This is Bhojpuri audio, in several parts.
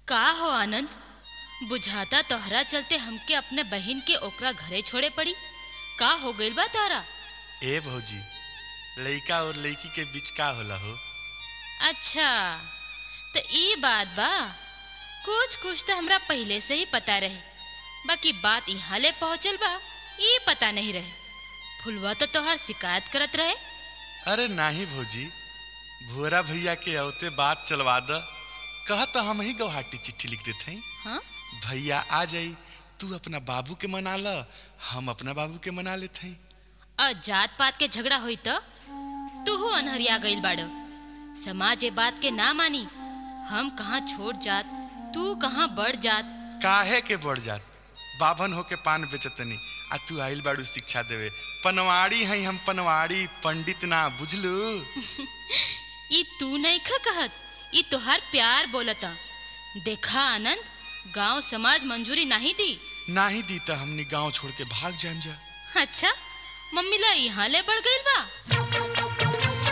का हो आनंद बुझाता तोहरा चलते हमके अपने बहिन के ओकरा घरे छोड़े पड़ी का हो गइल बा तारा ए भौजी लइका और लइकी के बीच का होला हो अच्छा तो ई बात बा कुछ कुछ तो हमरा पहले से ही पता रहे बाकी बात यहाँ ले पहुँचल बा ये पता नहीं रहे फुलवा तो तोहर शिकायत करत रहे अरे नाही भौजी भुअरा भैया के औते बात चलवा द कह तो हम ही गौहाटी चिट्ठी लिख देते हैं हाँ भैया आ जाई तू अपना बाबू के मना ल हम अपना बाबू के मना लेते हैं और जात पात के झगड़ा हुई तो तू अनहरिया गइल बाड़ समाज ये बात के ना मानी हम कहाँ छोड़ जात तू कहाँ बढ़ जात काहे के बढ़ जात बाभन होके पान बेचतनी आ तू आइल बाड़ू शिक्षा देवे पनवाड़ी हैं हम पनवाड़ी पंडित ना बुझलू ई तू नहीं ख कहत ई तोहार प्यार बोलता देखा आनंद गांव समाज मंजूरी नहीं दी नाही दी तो हमनी गांव छोड़ के भाग जाम जा अच्छा मम्मी ला यहाँ ले बढ़ गइल बा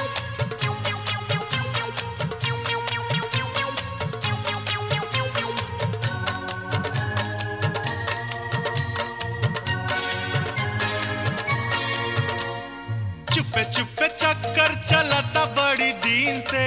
चुपे चुपे चक्कर चलता बड़ी दिन से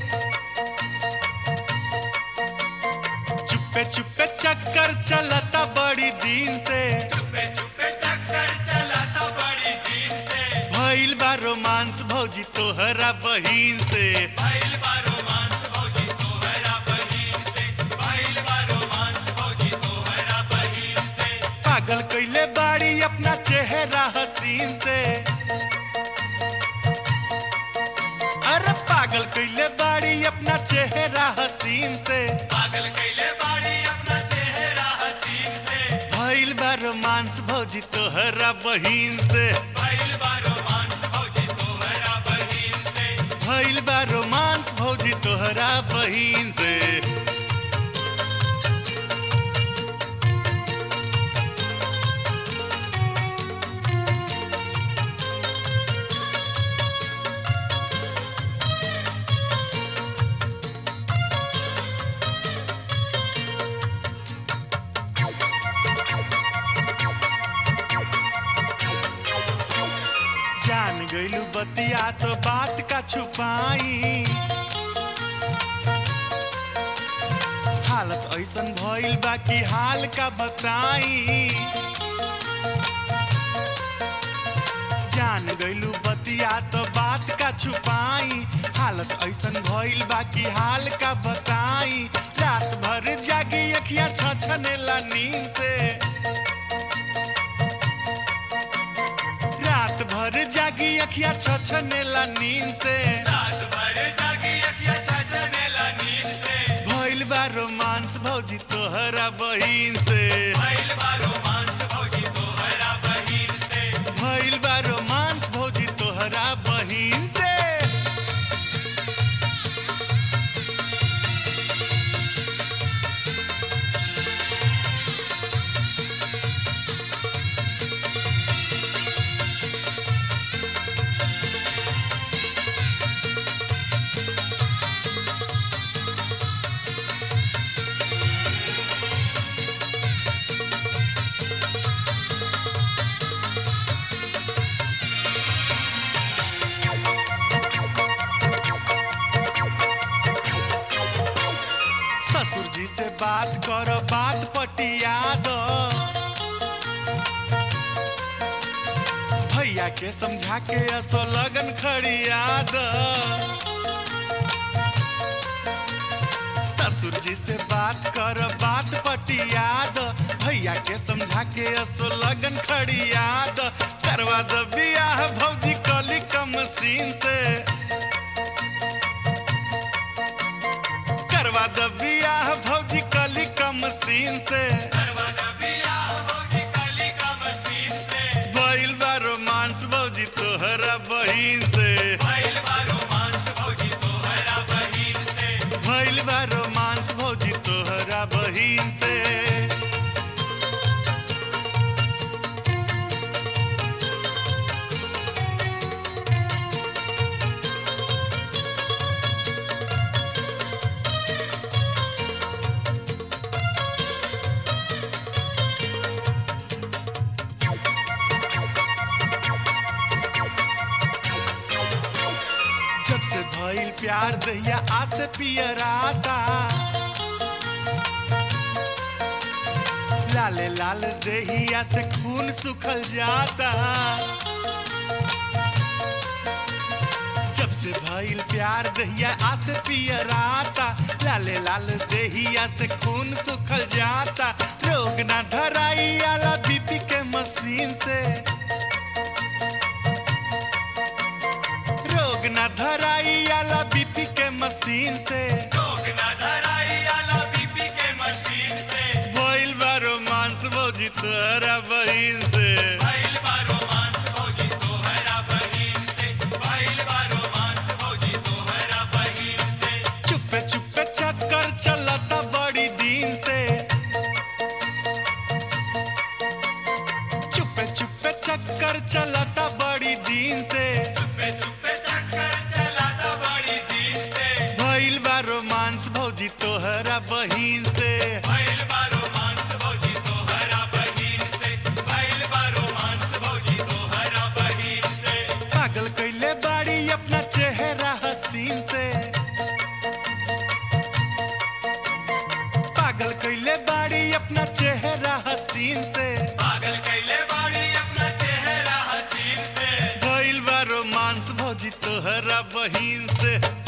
चुपे चुपे चक्कर चलता बड़ी दिन से चुपे चुपे चक्कर चलाता बड़ी दिन से भइल बा रोमांस भौजी तोहरा बहिन से भइल बा रोमांस भौजी तोहरा बहिन से भइल बा रोमांस भौजी तोहरा बहिन से पागल कैले बाड़ी अपना चेहरा हसीन से अरे पागल कैले बाड़ी अपना चेहरा हसीन से पागल कैले बाड़ी अपना चेहरा हसीन से भइल बा रोमांस भौजी तोहरा बहिन से भइल बा रोमांस भौजी तोहरा बहिन से भइल बा रोमांस भौजी तोहरा बहिन से जान गइलू बतिया तो बात का छुपाई हालत ऐसन भइल बा कि हाल का बताई जान गइलू बतिया तो बात का छुपाई हालत ऐसन भइल बा कि हाल का बताई रात भर जागी अखियां छछनेला नींद से रात भर जागी अखियां छछनेला नींद से रात भर जागी अखियां छछनेला नींद से भइल बा रोमांस भौजी तोहरा बहिन से भइल बा रोमांस भौजी तोहरा बहिन से भइल बा रोमांस भौजी तोहरा बहिन से ससुर जी से बात करो बात पटिया दो भैया के समझा के असो लगन खड़िया दो ससुर जी से बात करो बात पटिया दो भैया के समझा के असो लगन खड़िया दो करवा दो बियाह भौजी कली कम सीन से करवा द बियाह भौजी कली कम सीन से करवा द बियाह भौजी काली का मसीन से भइल बा रोमांस भौजी तोहरा बहिन से भइल बा रोमांस भौजी तोहरा बहिन से भइल बा रोमांस भौजी तोहरा बहिन से भइल प्यार दहिया आज से पियराता लाले लाल दहिया से खून सुखल जाता जब से भइल प्यार दहिया आज से पियराता लाले लाल दहिया से खून सुखल जाता रोग ना धराई आला बीपी के मशीन से रोग ना धराई आला बीपी के मशीन से रोग न धराई आला बीपी के मशीन से भइल बा रोमांस भौजी तोहरा बहिन से भइल बा रोमांस भौजी तोहरा बहिन से भइल बा रोमांस भौजी तोहरा बहिन से चुपे चुपे चक्कर चलता बड़ी दिन से चुपे चुपे चक्कर चलता बड़ी दिन से चुपे चुपे चक्कर चलाता बड़ी दिन से भइल बा रोमांस भौजी तोहरा बहिन से भइल बा रोमांस भौजी तोहरा बहिन से भइल बा रोमांस भौजी तोहरा बहिन से पागल कैले बाड़ी अपना चेहरा हसीन से पागल कैले बाड़ी अपना चेहरा हसीन से पागल कैले बाड़ी अपना चेहरा हसीन से भइल बा रोमांस भौजी तोहरा बहिन से